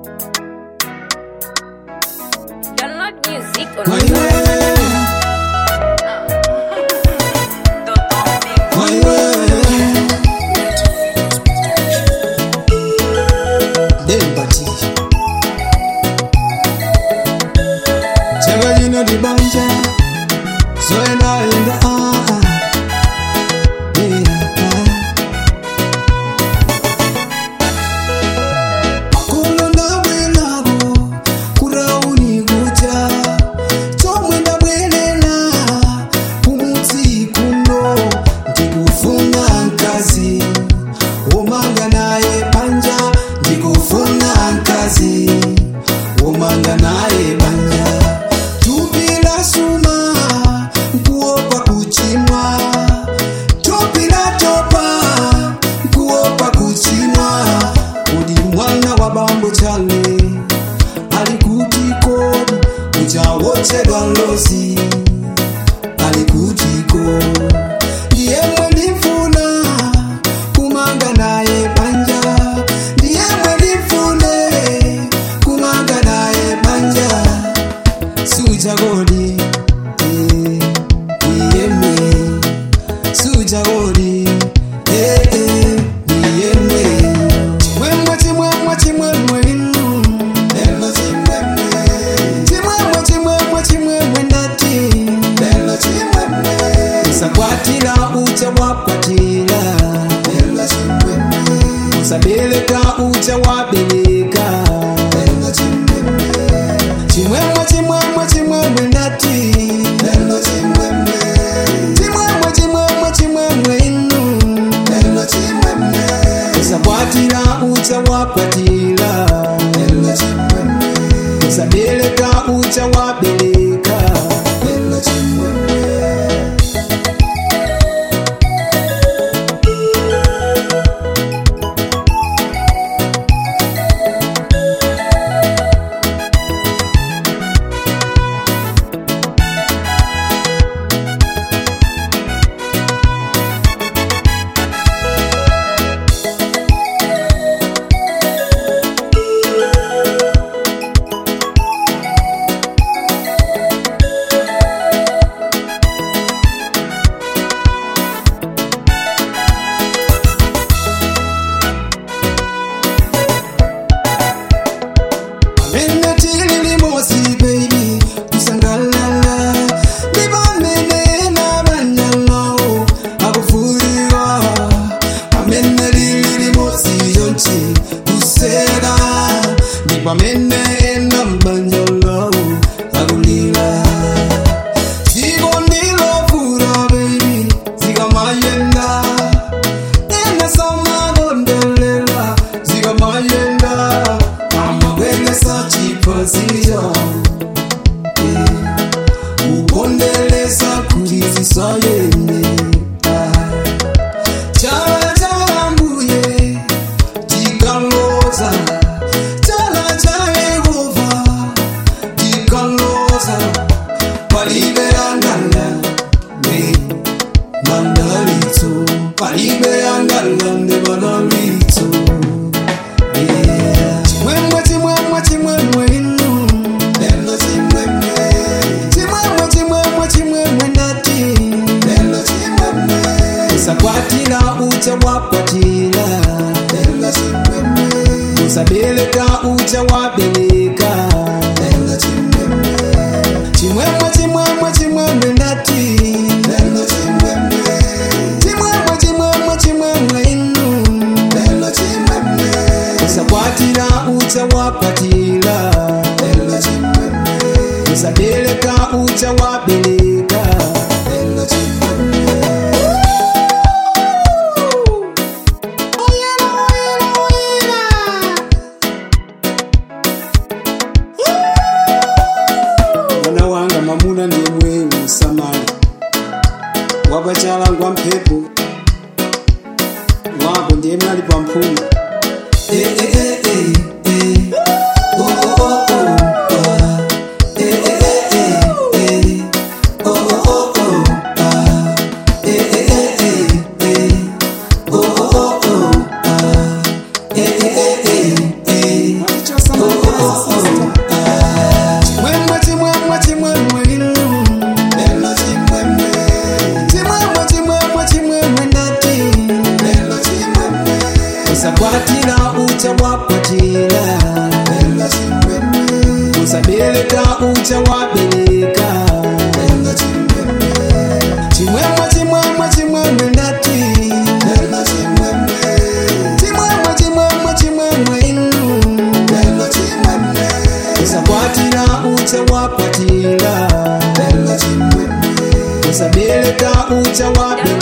Download music on My way, my way. Dembati. Chega you know the banja. So and I in the ah. ah. Yeah. Kulo na bwelabo, kurauni kuja. Chomwe ndabwelela, kumutsi kuno. Ndikufuna nkazi, womanga naye banja. Ndikufuna nkazi, womanga naye banja. Tupila suma, nkuopa kuchimwa. Tupila topa, nkuopa kuchimwa. Udi mwana wa bambo chale, alikuti kodi, uchawochedwa lozi. Alikutiko, ndiye mwenifuna, kumanga naye banja. Ndiye mwenifune, kumanga naye banja sujagodi eh, iyeme sujagodi eh, eh, iyeme chimwemwe chimwemwe chimwemwe inu lelo chimwemwe chimwemwe chimwemwe chimwemwe ndati lelo chimwemwe usakwatira ucha wakwatira lelo chimwemwe usabeleka ucha wabeleka lelo chimwemwe chimwemwe chimwemwe chimwemwe ndati lelo chimwemwe chimwemwe chimwemwe chimwemwe inu lelo chimwemwe usakwatira ucha wakwatira lelo chimwemwe usabeleka ucha wabeleka lelo chimwemwe Amene tili limosi baby kusangalala Ndibamene na banyalawo akufuriwa Amene lili limosi yonchi kusera Ndibamene ena banyalawo akulila Ziko ndilofura baby zikamayenda Ena samagondelela zikamayenda amabwelesa chipazio upondelesa kuti zisayene chala cha mbuye tikaloza chala cha yehova tikaloza palibe angala ne mandalitso palibe angala ne mandalitso chimwemwe chimwemwe chimwemwe inu lelo chimwemwe chimwemwe chimwemwe chimwemwe ndati lelo chimwemwe usakwatira ucha wakwatira lelo chimwemwe usabeleka ucha wabeleka lelo chimwemwe chimwemwe chimwemwe chimwemwe ndati lelo chimwemwe chimwemwe chimwemwe chimwemwe inu lelo chimwemwe usakwatira ucha wakwatira lelo chimwemwe usabeleka ucha wabeleka lelo chimwemwe Oyera, oyera, oyera. mwana wanga mamuna ndimwe usamala wapachalangwa mphepo wako ndiye mnali pamphuma Eh, eh, eh, eh, eh. Oh, oh, oh, oh, ah. Eh, eh, eh, eh, eh. Oh, oh, oh, oh, ah. Eh, eh, eh, eh, eh. Oh, oh, oh, oh, ah. Eh, eh, eh, eh, eh. Oh, usakwatira ucha wakwatira usabereka ucha wabereka chimwemwe chimwemwe chimwemwe ndati chimwemwe chimwemwe chimwemwe inu usakwatira ucha wakwatira usabereka ucha wabereka